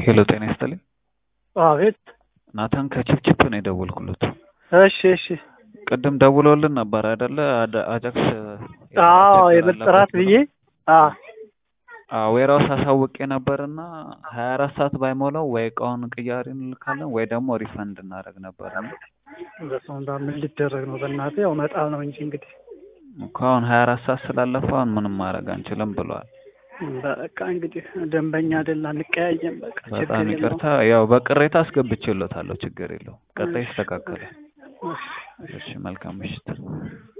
ሄሎ ጤና ይስጥልኝ። አቤት። ናታን ከችፕችፕ ነው የደወልኩለት። እሺ እሺ። ቅድም ደውለውልን ነበር አይደለ? አደ- አጃክስ አዎ የመጠራት ብዬ አዎ ዌራውስ አሳውቄ ነበርና ሀያ አራት ሰዓት ባይሞላው ወይ እቃውን ቅያሪ እንልካለን ወይ ደግሞ ሪፈንድ እናደርግ ነበር። በሰው እንዳ ምን ሊደረግ ነው? በእናትህ ያው መጣል ነው እንጂ እንግዲህ እኮ አሁን ሀያ አራት ሰዓት ስላለፈው አሁን ምንም ማድረግ አንችልም ብለዋል። በቃ እንግዲህ ደንበኛ አይደል አንቀያየም። በቃ ችግር በጣም የለውም። ይቅርታ። ያው በቅሬታ አስገብቼለታለሁ። ችግር የለውም። ቀጣይ ይስተካከላል። እሺ፣ እሺ። እሺ፣ መልካም ምሽት።